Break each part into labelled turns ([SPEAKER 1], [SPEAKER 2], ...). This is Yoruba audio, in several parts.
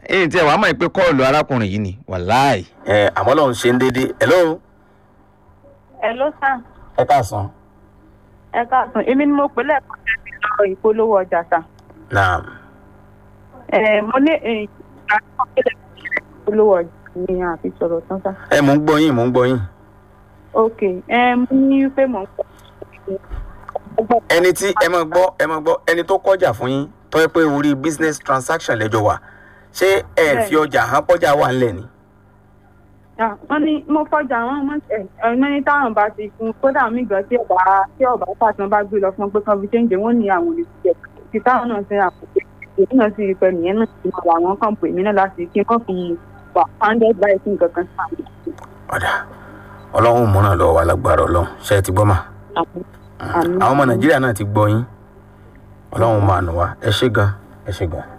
[SPEAKER 1] ẹ̀yìn tí ẹ wàá mọ̀ pé kọ́ọ̀lù arákùnrin yìí ni wàláì.
[SPEAKER 2] ẹ àmọ́ lọ́run ṣe ń déédéé hello
[SPEAKER 3] Hello sir.
[SPEAKER 2] ẹ káàsán.
[SPEAKER 3] ẹ káàsán èmi ni mo pè lẹ́ẹ̀kan tẹ́bi lọ ìpolówó ọjà sà.
[SPEAKER 2] naam
[SPEAKER 3] ẹ mo ní ìgbà tí wọ́n kéde ìpolówó ọjà ni àfi sọ̀rọ̀ tán sà.
[SPEAKER 2] ẹ mò ń gbọ́ yín mò ń gbọ́ yín.
[SPEAKER 3] ok ẹ mo ní pé mò ń pọ̀
[SPEAKER 2] ẹni tí ẹ máa gbọ́ ẹ máa gbọ́ ẹni tó kọjá fún yín tó yẹ pé orí business transaction lẹ́jọ́ wà ṣé ẹ fi ọjà hàn pọ́jà wà ńlẹ̀ ni.
[SPEAKER 3] wọ́n ní mo fọjà àwọn ọmọ ẹ̀ ẹ̀mí ní táwọn bá ti fún kódà mí gan tí ọba tí ọba pàṣẹ bá gbé lọ fún pé kan fi ṣéǹjẹ wọ́n ní àwọn olùsíjẹ tí táwọn náà ṣe àpòpẹ èyí náà sì rí pé nìyẹn náà ti mọ àwọn kan pè mí náà láti kí wọ́n fi wà pounded by sí nǹkan kan sáà
[SPEAKER 2] ọ̀dà ọlọ́run múràn lọ́wọ́ wa lágbára ọlọ́run ṣe é ti gbọ́ mà.
[SPEAKER 3] Àmín.
[SPEAKER 2] àwọn ọmọ nàìjíríà náà ti gbọ́ yín ọlọ́run máa nù wá ẹ ṣé gan ẹ ṣé gan.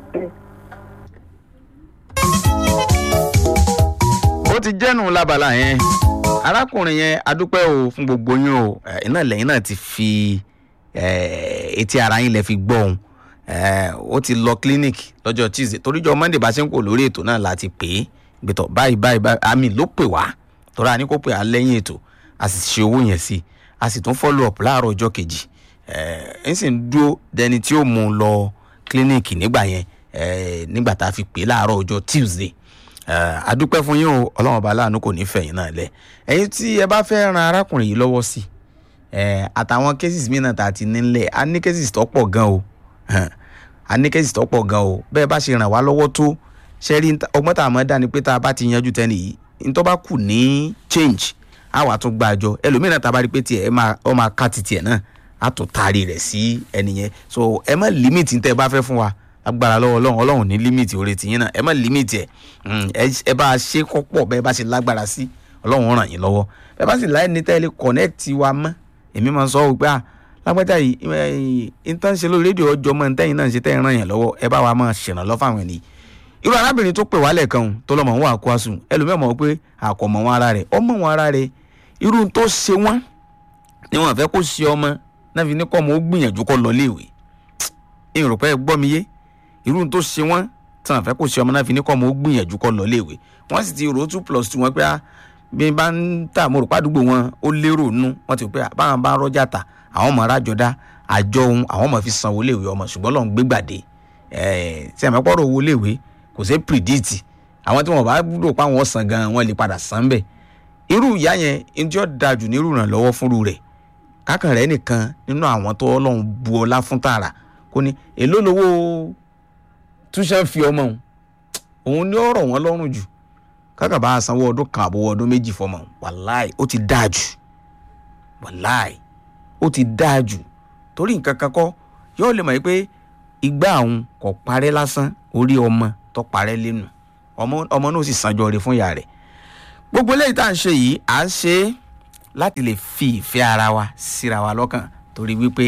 [SPEAKER 1] ó ti jẹ́nu lábala yẹn arákùnrin yẹn adúpẹ́ o fún gbogbo yín o ẹ̀, iná lẹ́yìn náà ti fi ẹ̀, etí ara yín lẹ fi gbọ́ òun ẹ̀, ó ti lọ clinic lọ́jọ́ tuesday toríjọ́ monday bá ṣe ń kó lórí ètò náà láti pè é gbẹ̀tọ̀ báyìí báyìí báyìí àmì ló pè wá torí a ní kó pè á lẹ́yìn ètò a sì ṣe owó yẹn sí i a sì tún follow up láàárọ̀ ọjọ́ kejì ẹ̀ ń sì ń dúró dẹni tí ó mú un lọ clinic nígbà yẹn ẹ̀, nígbà tá a fi pè é láàárọ̀ ọjọ́ tuesday Eh, adúpẹ́ fún yín o ọlọ́run ọba aláàánú kò ní fẹ̀yìn náà lẹ̀ ẹ̀yin tí ẹ bá fẹ́ ran arákùnrin yìí lọ́wọ́ sí eh, àtàwọn cases mìíràn tá a ti nílẹ̀ a ní cases tó pọ̀ gan o Hàn, a ní cases tó pọ̀ gan o bẹ́ẹ̀ bá ṣe ràn wá lọ́wọ́ tó ṣe rí nta- ọgbọ́n tá a mọ̀ dá ni pé tá a bá ti yanjú tẹ́lẹ̀ yìí nítorí bá kù ní change á wà tún gba àjọ ẹlòmíràn tá a bá rí pé tiẹ̀ ẹ máa ọ máa ká ti tiẹ̀ náà á tún taari rẹ̀ sí ẹnìyẹn so ẹ má limit tẹ́ ẹ bá fẹ́ fún wa agbára lọ́wọ́ ọlọ́run ọlọ́run ní límìtì oore tìyín náà ẹ má límìtì ẹ̀ Mm, ẹ ẹ bá a ṣe kọ́pọ̀ bẹ́ẹ̀ bá ṣe lágbára sí ọlọ́run ràn yín lọ́wọ́ bẹ́ẹ̀ bá sì láì ní tẹ́lẹ̀ connect wa mọ́ èmi máa ń sọ wípé à lágbájá yìí ìtàn ṣe lórí rédíò ọjọ́ mọ́ ntẹ́yìn náà ṣe tẹ́yìn ràn yín lọ́wọ́ ẹ bá wa máa ṣèrànlọ́ fáwọn ènìyàn irú arábìnrin tó pè wá lẹ́ẹ̀kan òun tó lọ́mọ wọn àkó àsùn ẹlòmíọ̀ mọ̀ pé àkọ̀mọ̀ wọn ara rẹ̀ ọmọ wọn ara rẹ̀ irú tó ṣe wọ́n ni wọn fẹ́ kó ṣe ọmọ náà fi ní kọ́ ọmọ ó gbìyànjú kọ́ lọ léèwé ìrùpẹ́ gbọ́ mi yé irú tó ṣe wọ́n tí wọ́n fẹ́ kó ṣe ọmọ náà fi ní kọ́ ọmọ ó gbìyànjú kọ́ lọ léèwé wọ́n sì ti rò ó two plus two wọn pé ah, bí n bá ń tà mo rò pàdúgbò wọn ó lérò nú wọ́n ti rò pé ah, báwọn bá rọ́jà tà àwọn ọmọ arájọ dá àjọ ohun àwọn ọmọ fi sanwó léèwé ọmọ ṣùgbọ́n lọ́n gbé gbàdé tí àmọ́ pọ́rọ̀ owó léèwé kò sí predict àwọn tí wọ́n bá rò pé àwọn san gan wọ́n lè padà san bẹ́ẹ̀ irú ìyá yẹn ní tí ó dájú ní irú ìrànlọ́wọ́ fúnru rẹ̀ kákan rẹ̀ nìkan nínú àwọn tó ọlọ́run bu ọlá fún tààrà kò ní èló lowó túṣẹ́ fi ọmọ òun òun ni ó rọ̀ wọ́n lọ́rùn jù kákan bá a sanwó ọdún kan àbówó ọdún méjì fọmọ òun wàláì ó ti dáa jù wàláì ó ti dáa jù torí nǹkan kan kọ́ yóò lè mọ̀ pé ìgbà àwọn kò parẹ́ lásán orí ọmọ tó parẹ́ lẹ́nu ọmọ ọmọ náà sì sanjọ rẹ̀ fún ìyá rẹ̀ gbogbo eléyìí tá à ń ṣe yìí à ń ṣe é láti lè fi ìfẹ́ ara wa síra wa lọ́kàn torí wípé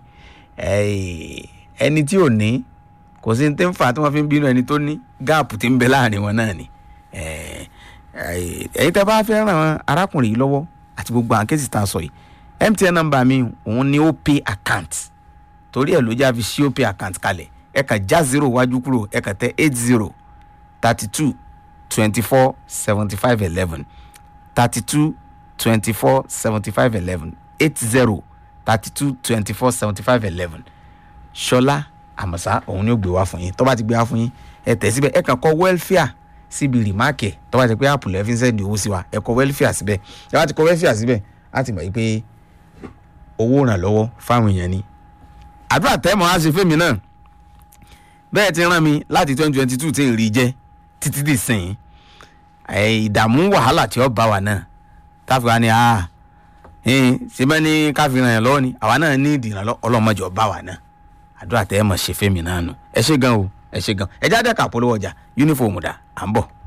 [SPEAKER 1] eh, ẹni tí ò ní kò sí ní tí ń fà á tí wọ́n fi ń bínú ẹni tó ní gáàpù tí ń bẹ láàrin wọn náà ni Eh, eh, ẹ̀yin tẹ́ bá fẹ́ ràn arákùnrin yìí lọ́wọ́ àti gbogbo àwọn kéésì tá a sọ yìí mtn nọ́mbà mi òun ni ó pay account torí ẹ̀ ló já fi ṣí ó pay account kalẹ̀ ẹ kàn já zero wájú kúrò ẹ kàn tẹ eight zero thirty two twenty four seventy five eleven thirty two twenty four seventy five eleven eight zero thirty two twenty four seventy five eleven ṣọlá àmọ̀sá òun ni ó gbé wá fún yín tó bá ti gbé wá fún yín ẹ tẹ̀ síbẹ̀ ẹ kàn kọ welfare síbi rìmáàkì ẹ̀ tó bá ti pé apple ẹ̀ fi ń sẹ́ndì owó sí wa ẹ kọ welfare síbẹ̀ ẹ bá ti kọ welfare síbẹ̀ á ti mọ̀ yí pé owó ìrànlọ́wọ́ fáwọn èèyàn ni àdúrà tẹ́mọ̀ á ṣe fẹ́mi náà bẹ́ẹ̀ ti rán mi láti twenty twenty two tí ń rí jẹ́ títí dì sìn ẹ̀ ìdààmú wàhálà tí ó bá wa náà táfi wa ni a ṣe bẹ́ẹ̀ ni ká fi ràn yàn lọ́wọ́ ni àwa náà ní ìdìrànlọ́ ọlọ́mọdé ọba wa náà àdúrà tẹ́mọ̀ ṣe fẹ́mi náà nù ẹ ṣe gan o ẹ ṣe gan ẹ jáde kà polówó ọjà yúnífọ̀mù dà à ń bọ̀.